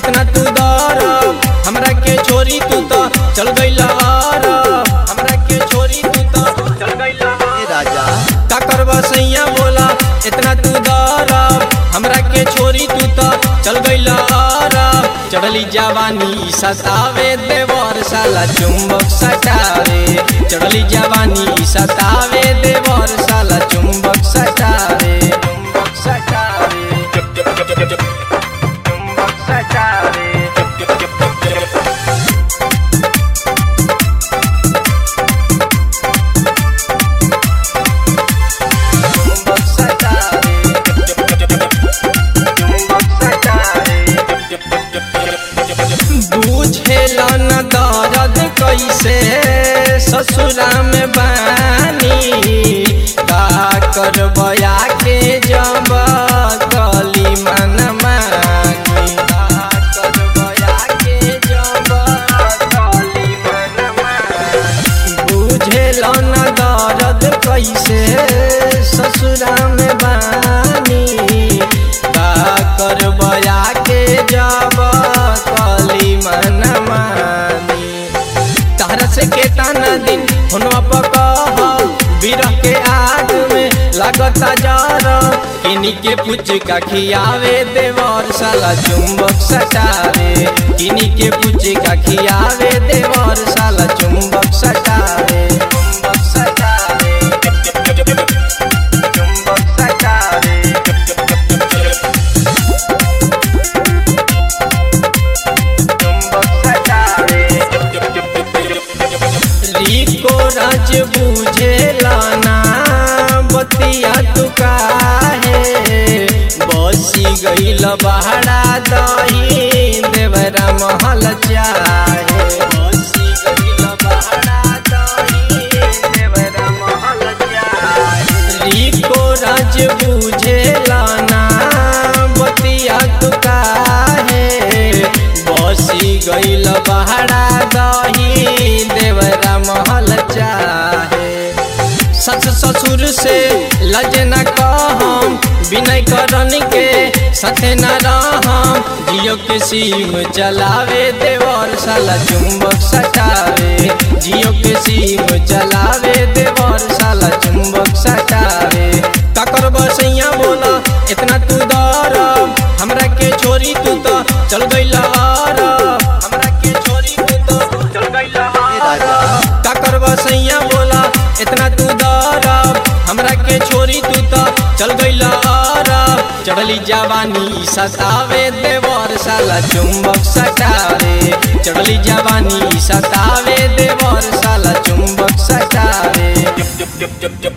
इतना तू दर हमरा के छोरी तू तो चल गईला आर हमरा के छोरी तू तो चल गईला ए राजा का करबा सैया बोला इतना तू दर हमरा के छोरी तू तो चल गईला आर चढ़ली जवानी सतावे देवर साला चुंबक सटावे चढ़ली जवानी सतावे देवर साला चुंबक सटावे चुंबक सटावे चुंबक सटावे चुंबक सटावे चुंबक सटावे बुझेला न दर्द कैसे ससुरा में बानी का करबया के जब कली मन मानी का करबया के जब कली मन मानी बुझेला न दर्द कैसे ससुरा में बानी का करबया के जब कली मन मानी तहरा से केतना दिन होनवा पकह बिरह के आग में लागता जर किनी के पुच का खियावे देवर साला चुंबक सटावे किनी के पुच का खियावे देवर साला चुंबक सटावे चुंबक सटावे चुंबक सटावे चुंबक सटावे रिको राज बुझेला ना बतिया तू काहे बसी गईल बहरा दही देवरा महल चाहे बसी गईल बहरा दही देवरा महल चाहे रिको राज बुझेला ना बतिया तू काहे बसी गईल बहरा दही देवरा महल चाहे सस ससुर से लज न कहम विनय करन के साथे न रहम जियो के सीम चलावे देवर साला चुंबक सटावे जियो के सीम चलावे देवर साला चुंबक सटावे का करब सैया बोला इतना तू दर हमरा के छोरी तू तो चल गईला आर हमरा के छोरी तू तो चल गईला ए राजा का करबा सैया बोला इतना तू दर हमरा के छोरी तू तो चल गईला आर चढ़ली जवानी सतावे देवर साला चुंबक सटावे चढ़ली जवानी सतावे देवर साला चुंबक सटावे